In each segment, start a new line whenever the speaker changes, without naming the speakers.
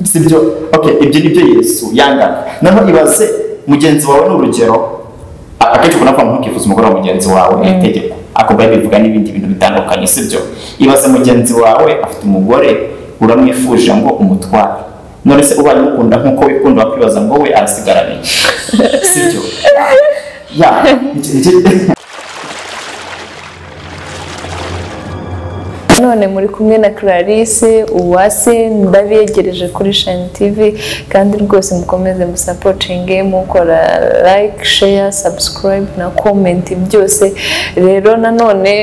sibyo okay ibyo ni byo yesu yangaga noneho ibaze mugenzi wawe ni urugero akenshi ubona ko ntukifuza umugore wa mugenzi wawe iri tegeko ako bayibiri ivuga n'ibindi bintu bitandukanye sibyo ibaze mugenzi wawe afite umugore uramwifuje ngo umutware none se ubaye umukunda nk'uko wikunda wakwibaza ngo we arasigaranye sibyo ya
none muri kumwe na clarisse uwase ndabiyegereje kuri shani tivi kandi rwose mukomeze musapotinge mukora like share subscribe na comment byose rero nanone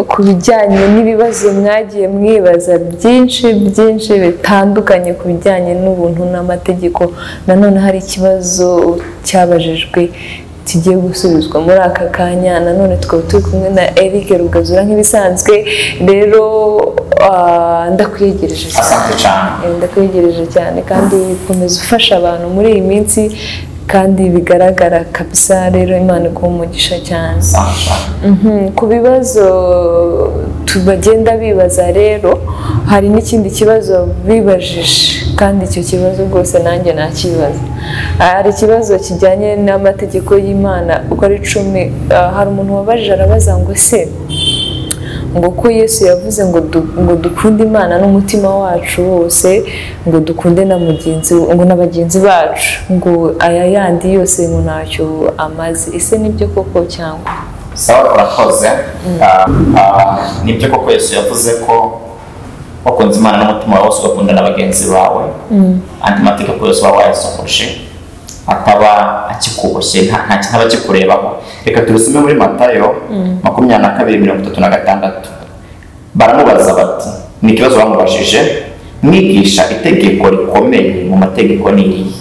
ku bijyanye n'ibibazo mwagiye mwibaza byinshi byinshi bitandukanye ku bijyanye n'ubuntu n'amategeko nanone hari ikibazo cyabajijwe kigiye gusubizwa muri aka kanya nanone tukaba turi kumwe na Eric Rugazura nk'ibisanzwe rero ah, ndakwiyegereje
asante cyane
Eh, ndakwiyegereje cyane kandi ukomeza ufasha abantu muri iyi minsi kandi bigaragara kabisa rero imana ikuha umugisha cyane
asante cyane
Mhm, ku bibazo tu- bagenda bibaza rero hari n'ikindi kibazo bibajije kandi icyo kibazo rwose nanjye nakibaza Ah, hari ikibazo kijyanye n'amategeko y'imana uko ari cumi ah, hari umuntu wabajije arabaza ngo se ngo ko yesu yavuze ngo du- ngo dukunde imana n'umutima wacu wose ngo dukunde na mugenzi ngo na bagenzi bacu ngo aya yandi yose ngo ntacyo amaze ese nibyo koko cyangwa
sawa urakoze Ah, ah, nibyo koko yesu yavuze ko wakunze imana n'umutima wawe wose ugakunda na bagenzi bawe andi mategeko yose waba wayasohoje ataba akikuboshye nta- nta kintu aba akikurebaho reka tubisome muri matayo makumyabiri na kabiri mirongo itatu na gatandatu baramubaza bati ni ikibazo bamubajije mwigisha itegeko rikomeye mu mategeko ni irihe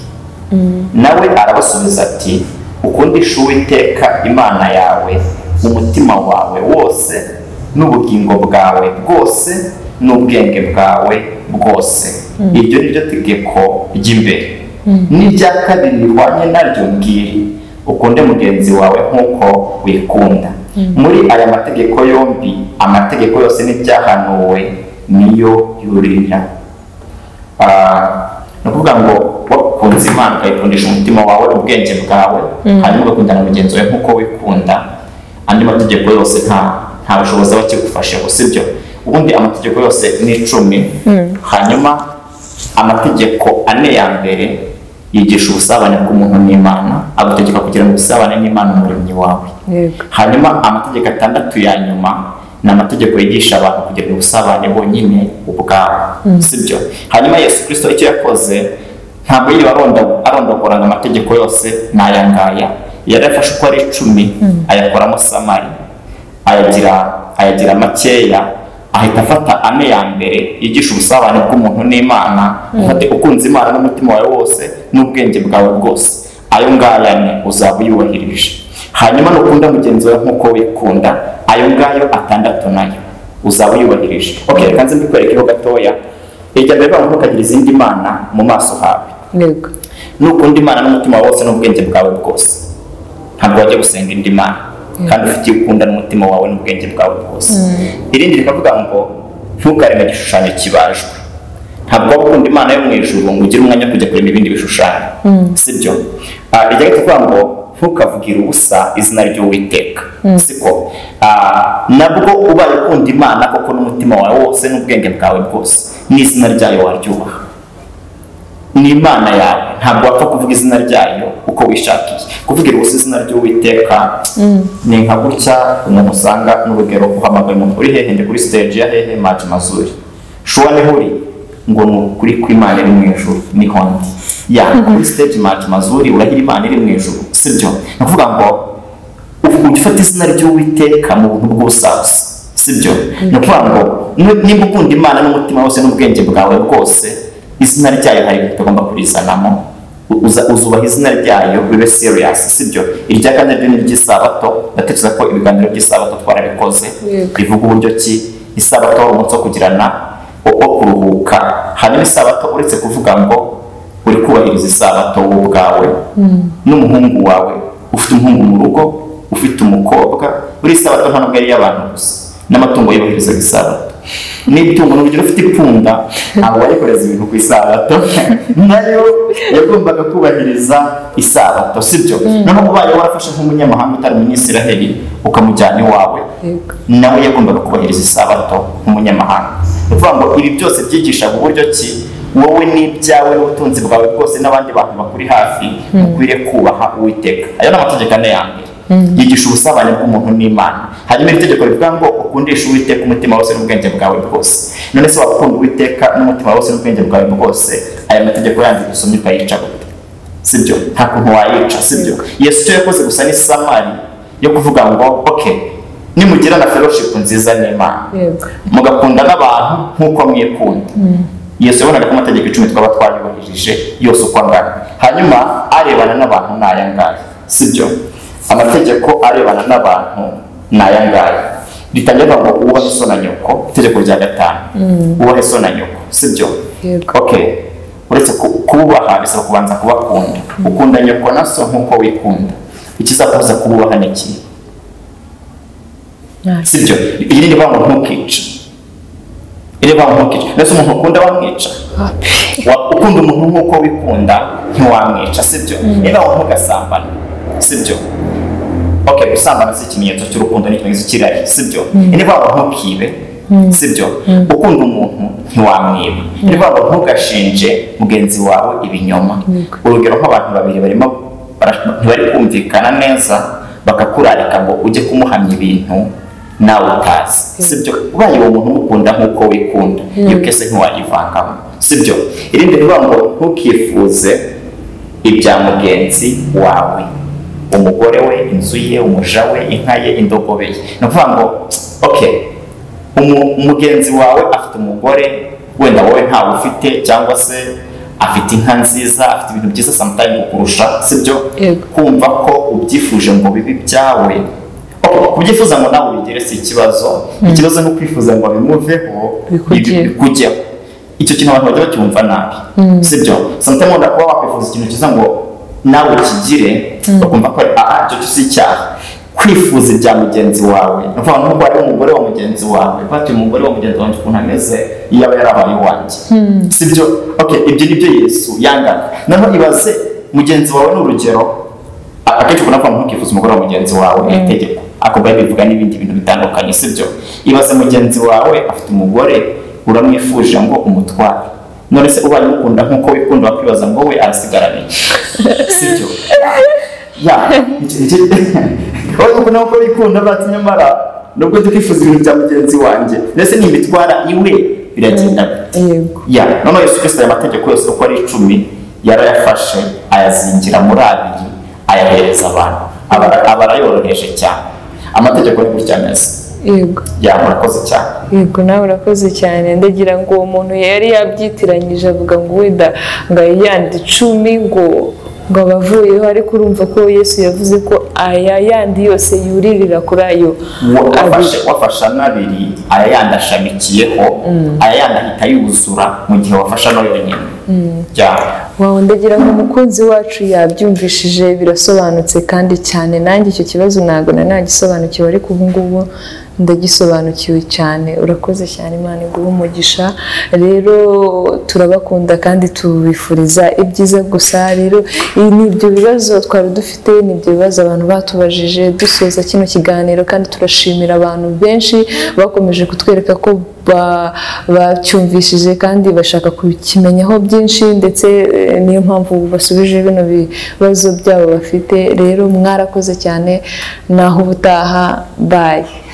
nawe arabasubiza ati ukundisha uwiteka imana yawe umutima wawe wose n'ubugingo bwawe bwose n'ubwenge bwawe bwose iryo ni ryo tegeko ry'imbere n'irya kabiri rihwanye naryo ngiri ukunde mugenzi wawe nk'uko wikunda muri aya mategeko yombi amategeko yose n'ibyahanuwe niyo yurira Ah, ni ukuvuga ngo wakunze imana ukayikundisha umutima wawe ubwenge bwawe hanyuma ugakundana na mugenzi wawe nk'uko wikunda andi mategeko yose nta nta bushobozi aba akigufasheho sibyo ubundi amategeko yose ni icumi hanyuma amategeko ane ya mbere yigisha ubusabane bw'umuntu n'imana agutegeka kugira ngo ubusabane n'imana umuremyi wawe
yego
hanyuma amategeko atandatu ya nyuma ni amategeko yigisha abantu kugira ubusabane bonyine ubwabo sibyo hanyuma yesu kirisito icyo yakoze ntabwo yirirwa aronda- arondagura ngo amategeko yose ni aya ngaya yarafashe uko ari icumi ayakoramo samari ayagira ayagira makeya ahita afata ane ya mbere yigisha ubusabane bw'umuntu n'imana ufate ukunze imana n'umutima wawe wose n'ubwenge bwawe bwose ayo ngaya ni uzaba uyubahirije hanyuma nukunda mugenzi wawe nk'uko wikunda ayo ngayo atandatu nayo uzaba uyubahirije okay reka nze mbikwerekeho gatoya irya mbere bavuga ngo ukagira izindi mana mu maso hawe
yego
nukunda imana n'umutima wose n'ubwenge bwawe bwose ntabwo wajya gusenga indi mana kandi ufite iyo ukunda n'umutima wawe n'ubwenge bwawe bwose irindi rikavuga ngo ntukareme igishushanyo kibajwe ntabwo waba ukunda imana yo mu ijuru ngo ugire umwanya wo kujya kurema ibindi bishushanyo sibyo Ah, irya gatatu ivuga ngo ntukavugire ubusa izina ry'uwiteka siko Ah, nabwo ubaye ukunda imana koko n'umutima wawe wose n'ubwenge bwawe bwose n'izina ryayo waryubaha ni imana yawe ntabwo wapfa kuvuga izina ryayo uko wishakiye kuvugira ubusa izina ry'uwiteka ni nka gutya umuntu usanga n'urugero uhamagaye umuntu uri hehe ndi kuri stage ya hehe maji mazuri shuwa niho uri ngo ni ukuri kw'imana iri mu ijuru ni hondi ya kuri stage maji mazuri urahira imana iri mu ijuru sibyo ni ukuvuga ngo ubu ufata izina ry'uwiteka mu buntu bw'ubusabusa sibyo ni ukuvuga ngo ni- niba ukunda imana n'umutima wose n'ubwenge bwawe bwose izina ryayo hari ibintu utagomba kurizanamo U- uza- uzubaha izina ryayo bibe serious sibyo irya kane ryo ni iry'isabato ndatekereza ko ibiganiro by'isabato twarabikoze
Yego.
rivuga uburyo ki isabato ari umunsi wo kugirana wo- wo kuruhuka hanyuma isabato uretse kuvuga ngo uri kubahiriza isabato wowe ubwawe n'umuhungu wawe ufite umuhungu mu rugo ufite umukobwa buri sabato nta n'ubwo ari iy'abantu gusa n'amatungo yubahiriza isabato n'itungo ni urugero ufite ipunda aba yakoreza ibintu ku isabato nayo yagombaga kubahiriza isabato sibyo noneho ubaye warafashe nk'umunyamahanga utari umunyisiraheli ukamujyana iwawe
Yego.
nawe yagombaga kubahiriza isabato nk'umunyamahanga ni ukuvuga ngo ibi byose byigishaga uburyo ki wowe n'ibyawe n'ubutunzi bwawe bwose n'abandi bantu bakuri hafi mukwiriye kubaha uwiteka ayo ni amategeko ane ya mbere yigisha ubusabane bw'umuntu n'imana hanyuma iri tegeko rivuga ngo ukundisha uwiteka umutima wose n'ubwenge bwawe bwose none se wakunda uwiteka n'umutima wose n'ubwenge bwawe bwose aya mategeko yandi usomye ukayica gute sibyo nta kuntu wayica sibyo yesu icyo yakoze gusa ni samari yo kuvuga ngo ok nimugira na fellowship nziza n'imana
yego
mugakunda n'abantu nk'uko mwikunda yesu yabonaga ko amategeko icumi twaba twariyubahirije yose uko angana hanyuma arebana n'abantu ni aya ngaya sibyo amategeko arebana n'abantu ni aya ngaya ritangira ngo wubahe so na nyoko itegeko rya gatanu wubahe so na nyoko sibyo
Yego.
ok uretse ku- kububaha bisaba kubanza kubakunda ukunda nyoko na so nk'uko wikunda ikizakubuza kububaha ni iki
ntacyo
sibyo iyi ni riba ngo ntukice iri riba ngo ntukice mbese umuntu ukunda wamwica Wa- ukunda umuntu nk'uko wikunda ntiwamwica sibyo niba ngo ntugasambana sibyo ok gusambana si ikimenyetso cy'urukundo ni ikimenyetso cy'irari sibyo niba ngo ntukibe sibyo ukunda umuntu ntiwamwiba niba ngo ntugashinje mugenzi wawe ibinyoma urugero nk'abantu babiri barimo bara- ntibari kumvikana neza bakakurarika ngo ujye kumuhamya ibintu nawe utazi sibyo ubaye uwo muntu umukunda nk'uko wikunda iyo kese ntiwayivangamo sibyo irindi rivuga ngo ntukifuze ibya mugenzi wawe umugore we inzu ye umuja we inka ye indogobe ye ni ukuvuga ngo ok umu- umugenzi wawe afite umugore wenda wowe ntawe ufite cyangwa se afite inka nziza afite ibintu byiza samutayimu kukurusha sibyo
Yego.
kumva ko ubyifuje ngo bibe ibyawe Ok, kubyifuza ngo nawe ubigire si ikibazo ikibazo ni ukwifuza ngo bimuveho
Bikugeho.
ibi- kujyaho icyo kintu abantu bajya bacyumva nabi sibyo sometimes wenda kuba wakwifuza ikintu cyiza ngo nawe ukigire bakumva ko ari aha icyo cyo si icyaha kwifuza ibya mugenzi wawe ni ukuvuga nk'uko ari umugore wa mugenzi wawe batuye umugore wa mugenzi wanjye ukuntu ameze iyo aba yarabaye uwanjye sibyo ok ibyo ni byo yesu yangaga noneho ibaze mugenzi wawe ni urugero akenshi ubona ko ntukifuza umugore wa mugenzi wawe iri tegeko ako bari bivuga n'ibindi bintu bitandukanye sibyo ibaze mugenzi wawe afite umugore uramwifuje ngo umutware none se ubaye umukunda nk'uko wikunda wakwibaza ngo we arasigaranye sibyo ya icyo- icyo- ubaye umukunda nk'uko wikunda bati nyamara nubwo tukifuza ibintu bya mugenzi wanjye ndetse n'imitwara iwe biragenda gute
yego
ya noneho yesu kirisito aya mategeko yose uko ari icumi yarayafashe ayazingira muri abiri ayahereza abantu Aba- aba arayoroheje cyane amategeko ni gutya ameze
yego
ya murakoze cyane
yego nawe urakoze cyane ndagira ngo uwo muntu yari yabyitiranyije avuga ngo wenda ngo ayayande icumi ngo ngo abavuyeho ariko urumva ko yesu yavuze ko aya yandi yose yuririra kuri ayo
Wa- wafashe
abiri.
wafashe n'abiri aya yandi ashamikiyeho aya yandi ahita yuzura mu gihe wafashe ano yonyine ya
wawe ndagira ngo umukunzi wacu yabyumvishije birasobanutse kandi cyane nanjye icyo kibazo ntabwo nari nagisobanukiwe ariko ubu ngubu ndagisobanukiwe cyane urakoze cyane imana iguhe umugisha rero turabakunda kandi tubifuriza ibyiza gusa rero ibi ni ibyo bibazo twari dufite ni ibyo bibazo abantu batubajije dusoza kino kiganiro kandi turashimira abantu benshi bakomeje kutwereka ko ba- bacyumvishije kandi bashaka kukimenyaho byinshi ndetse eh, niyo mpamvu basubije bino bibazo byabo bafite rero mwarakoze cyane naho ubutaha baye